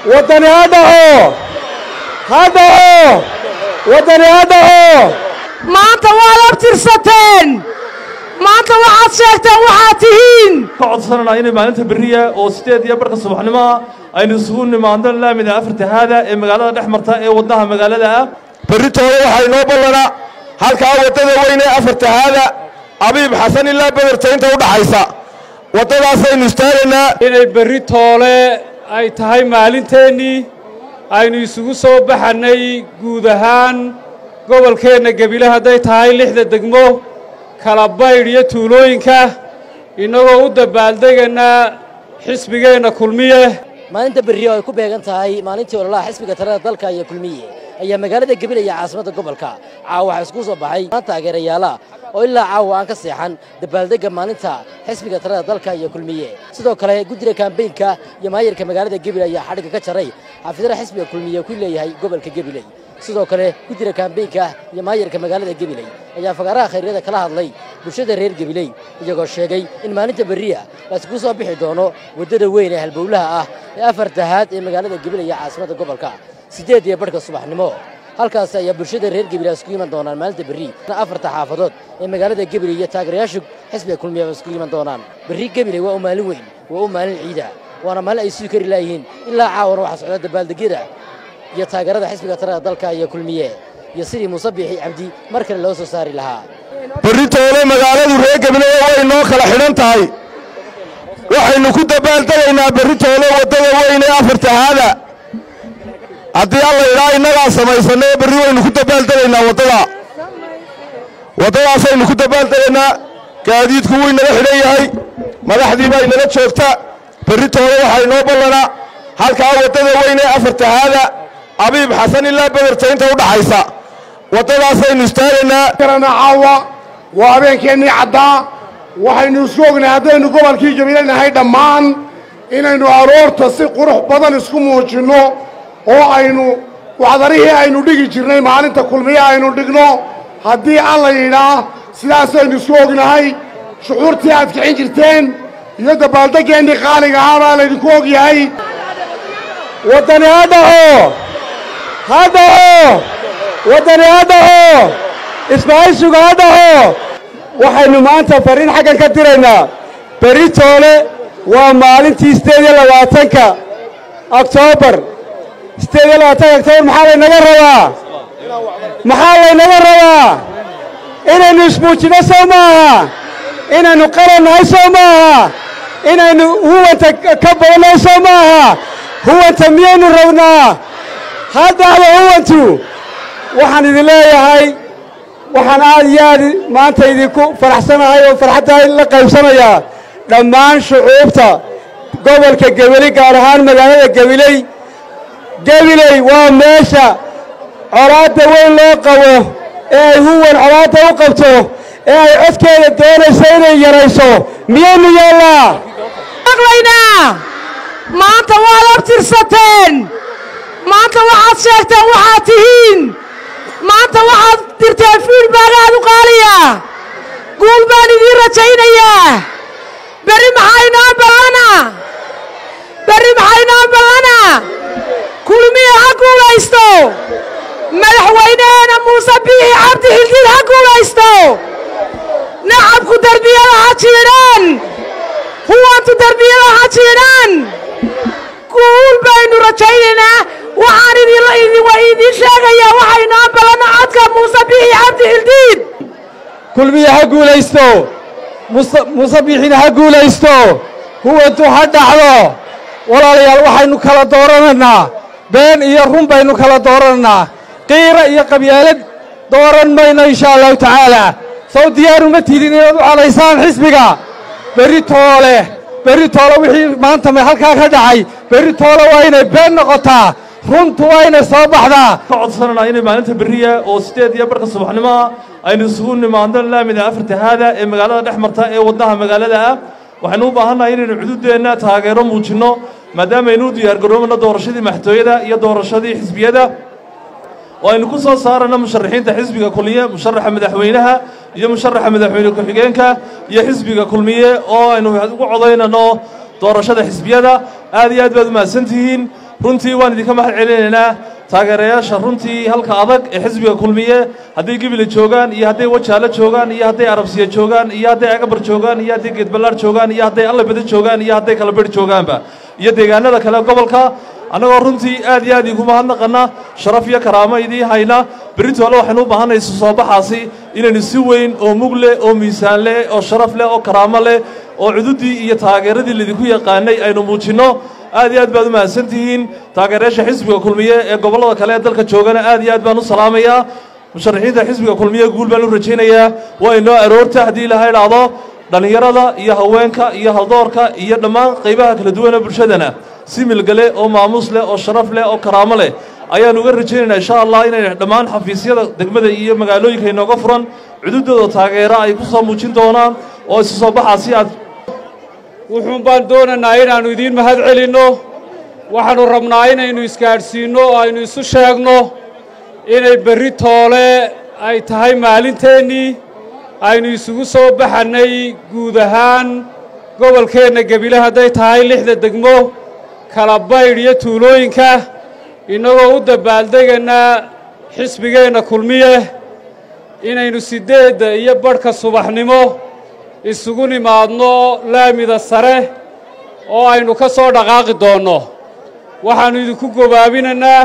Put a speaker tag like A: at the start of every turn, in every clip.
A: waddani ha dhaco ha dhaco waddani ha dhaco
B: maanta waad abtirsateen maanta waxaad sheegteen waxaad tihiin
C: ka codsananaa inay maalinta berriya oo sideed iyo barka subaxnimoa aynu isugu nimaadno laamida afartahaada ee magaalada dhex marta ee wadnaha magaalada ah
D: berritooda waxaa inoo ballana halkaa waddada weyn ee afartahaada abiib xasan ilaa bederta inta u dhaxaysa waddadaasaynu istaagaynaa
E: inay berri toole ay tahay maalinteennii aynu isugu soo baxannay guud ahaan gobolkeenna gebile hadday tahay lixda degmo kala baydh iyo tuulooyinka innagoo u dabaaldegaynaa xisbigeenna kulmiye
F: maalinta berri oo ay ku beegan tahay maalintii ololaha xisbiga talada dalka iyo kulmiye ayaa magaalada gebile iyo caasimadda gobolka caawa waxaa isku soo baxay taageerayaala oo ilaa caawa aan ka seexan dabaaldegga maalinta xisbiga talada dalka iyo kulmiye sidoo kale guddiga kaambeynka iyo maayarka magaalada gebile ayaa xadhigga ka jaray xaafidada xisbiga kulmiye ku leeyahay gobolka gebiley sidoo kale guddiga kaambeynka iyo maayarka magaalada gebiley ayaa fagaaraha khayryada kala hadlay bulshada reer gebiley iyagoo sheegay in maalinta berriya laiskugu soo bixi doono waddada weyn ee halbowlaha ah ee afartahaad ee magaalada gebiley iyo caasimadda gobolka siddeed iyo barhka subaxnimo halkaas ayaa bulshada reer gebile isku iman doonaan maalinta berri afarta xaafadood ee magaalada gebile iyo taageerayaasha xisbiga kulmiya isku iman doonaan berri gebile waa u maalin weyn waa u maalin ciida waana maalin ay sii kari laayihiin ilaa caawana waxaa socda dabaaldegyada iyo taageerada xisbiga talada dalka iyo kulmiye iyo sidii muuse biixi cabdi mar kale loo soo saari lahaa
D: berritoole magaaladu reer gebile way noo kala xidhan tahay waxaynu ku dabaaldegaynaa berritoole waddada weyn ee afartahaada haddii alla idhaa innagaa samaysannae berri waynu ku dabaaldegaynaa waddada waddadaasaynu ku dabaaldegaynaa gaadiidku wuu inala xidhan yahay madaxdii baa inala joogta berritoole waxaa inoo ballana halkaa waddada weyn ee afartahaada abiib xasan ilaa bederta inta u dhaxaysa waddadaasaynu istaagaynaa
G: karana caawa waa habeenkeennii caddaa waxaynu isku ognahay haddaynu gobolkii gebile nahay dhammaan inaynu aroorta si qurux badan isku muujinno oo aynu wacdarihii aynu dhigi jirnay maalinta kulmiye aynu dhigno haddii alla yidhaa sidaasaynu isku ognahay shucuurtii aad kicin jirteen iyo dabaaldeggeenii qaaliga ahaa baa laydinku og yahay
A: waddani ha dhaco ha dhaco waddani ha dhaco isbahaysigu ha dhaco waxaynu maanta farriin xaggan ka diraynaa berri toole waa maalintii siddeed iyo labaatanka oktoobar siddeed iyo labaatanka oktoobar maxaa laynaga rabaa maxaa laynaga rabaa inaynu ismuujinno sow maaha inaynu qaran nahay sow maaha inaynu huwanta ka badannahay sow maaha huwanta miyaynu rabnaa ha dhacdo huwantu waxaan idin leeyahay waxaan aad iyo aad maanta idinku faraxsanahay oo farxaddaa la qaybsanayaa dhammaan shucuubta gobolka gebiley gaar ahaan magaalada gebiley gebiley waa meesha colaadda weyn loo qabo ee ay huwan colaadda u qabto ee ay codkeeda doonayso inay yarayso miyaynu yeellaa
B: maqlaynaa maanta waad abtirsateen maanta waxaad sheegteen waxaad tihiin maanta waxaad dirteen fiidbaag aad u qaaliya guul baan idiin rajaynayaa berri maxaa inoo ballana berri maxaa inoo ballana kulmiya ha guulaysto madaxweyneheena muuse biixi cabdi xildiid ha guulaysto nacabku derbiyada ha jiidhaan huwantu derbiyada ha jiidhaan guul baynu rajaynaynaa waxaan idiin sheegayaa waxaa inoo ballana codka muuse biixi cabdi xildiid
A: kulmiya ha guulaysto muuse biixina ha guulaysto huwantu ha dhacdo walaalayaal waxaynu kala dooranaynaa been iyo run baynu kala dooranaynaa qiira iyo qabyaalad dooran mayno inshaa allahu tacaalaa sow diyaaruma tidin inaad u codaysaan xisbiga berri toole berri toole wixii maanta halkaa ka dhacay berri toole waa inay been noqotaa runtu waa inay soo baxdaa
C: ka codsananaa inay maalinta berriya oo sideed iyo barka subaxnimoa aynu isugu nimaadno laamida afartahaada ee magaalada dhex marta ee wadnaha magaalada ah waxaynu u baahannahay inaynu cududeenna taageero muujinno maadaama aynu u diyaargaroobano doorashadii maxtooyada iyo doorashadii xisbiyada oo aynu ku soo saarano musharaxiinta xisbiga kulmiye musharaxa madaxweynaha iyo musharaxa madaxweyne ku-xigeenka iyo xisbiga kulmiye oo aynu ugu codaynano doorashada xisbiyada aad iyo aad baad u mahadsantihiin runtii waan idinka mahad celinaynaa taageerayaasha runtii halka adag ee xisbiga kulmiye hadday gebile joogaan iyo hadday wajaale joogaan iyo hadday arabsiya joogaan iyo hadday agabar joogaan iyo hadday geedballaar joogaan iyo hadday allabada joogaan iyo hadday kalabedh joogaanba iyo deegaanada kale gobolka annagoo runtii aad iyo aad iigu mahadnaqanna sharaf iyo karaamo idiin hayna berrintoole waxaynu u baahanay isu soo baxaasi inaynu si weyn oo mug leh oo miisaan leh oo sharaf leh oo karaamo leh oo cududii iyo taageeradii laydinku yaqaanay aynu muujinno aad iyo aad baad u mahadsan tihiin taageerayaasha xisbiga kulmiye ee gobollada kale ee dalka joogana aad iyo aad baan u salaamayaa musharaxiinta xisbiga kulmiye guul baan u rajaynayaa waa inoo aroorta haddii ilaha idhaahdo dhallinyarada iyo haweenka iyo haldoorka iyo dhammaan qaybaha kala duwan ee bulshadana si milgale oo maamuus leh oo sharaf leh oo karaamo leh ayaan uga rajaynaynaa insha allah inay dhammaan xafiisyada degmada iyo magaalooyinka inooga furan cududooda taageera ay ku soo muujin doonaan oo isu soo baxaasi aad
E: wuxuun baan doonaynaa inaannu idiin mahad celinno waxaannu rabnaa inaynu isgaadhsiinno oo aynu isu sheegno inay berri toole ay tahay maalinteennii aynu isugu soo baxannay guud ahaan gobolkeenna gebile hadday tahay lixda degmo kala baydh iyo tuulooyinka innagoo u dabaaldegaynaa xisbigeenna kulmiye inaynu siddeedda iyo badhka subaxnimo isugu nimaadno laamida sare oo aynu ka soo dhaqaaqi doonno waxaannu idinku gobaabinaynaa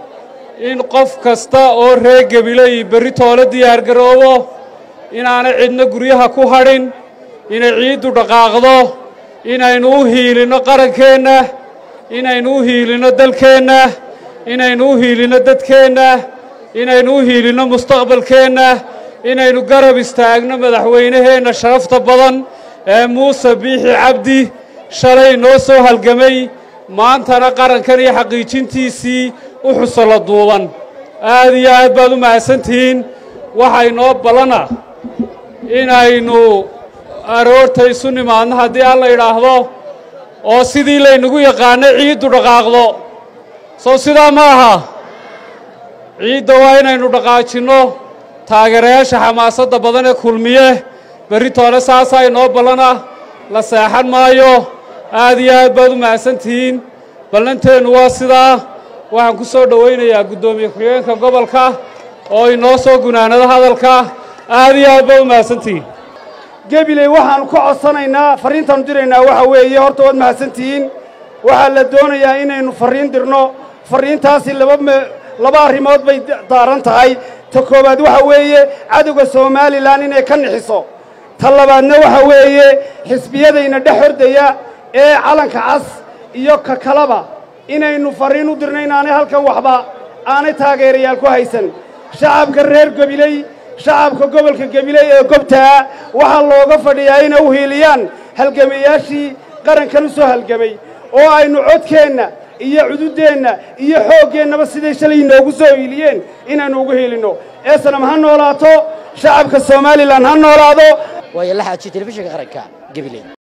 E: in qof kasta oo reer gebile iyo berri toole diyaargaroobo inaanay cidna guryaha ku hadhin inay ciiddu dhaqaaqdo inaynu u hiilinno qarankeenna inaynu u hiilinno dalkeenna inaynu u hiilinno dadkeenna inaynu u hiilinno mustaqbalkeenna inaynu garab istaagno madaxweynaheenna sharafta badan ee muuse biixi cabdi shalay noo soo halgamay maantana qarankan iyo xaqiijintiisii u xusolo duuban aad iyo aad baad u mahadsantihiin waxay noo ballana inaynu aroorta isu nimaadno haddii alla idhaahdo oo sidii laynagu yaqaanay ciiddu dhaqaaqdo soo sidaa ma aha ciidda waa inaynu dhaqaajinno taageerayaasha xamaasadda badan ee kulmiye berri toole saasaa inoo ballana la seexan maayo aad iyo aad baad u mahadsantihiin ballanteennu waa sidaa waxaan ku soo dhowaynayaa guddoomiye ku-xigeenka gobolka oo inoo soo gunaanado hadalka aad iyo aad baad u mahadsantihiin
A: gebiley waxaannu ka codsanaynaa farriintaannu diraynaa waxa weeye horta waad mahadsantihiin waxaa la doonayaa inaynu farriin dirno farriintaasi laba me laba arrimood bay daaran tahay ta koowaad waxa weeye cadowga somalilan inay ka nixiso ta labaadna waxa weeye xisbiyadayna dhex hordaya ee calanka cas iyo ka kalaba inaynu farriin u dirno inaanay halkan waxba aanay taageerayaal ku haysan shacabka reer gebiley shacabka gobolka gebiley ee gobtaa waxaa looga fadhiyaa inay u hiiliyaan halgamayaashii qarankan u soo halgamay oo aynu codkeenna iyo cududdeenna iyo xooggeennaba siday shalay inoogu soo hiiliyeen inaynu ugu hiilinno eesanam ha noolaato shacabka somalilan ha noolaado
F: waayo la xaajiyo telefishinka qaranka gabiley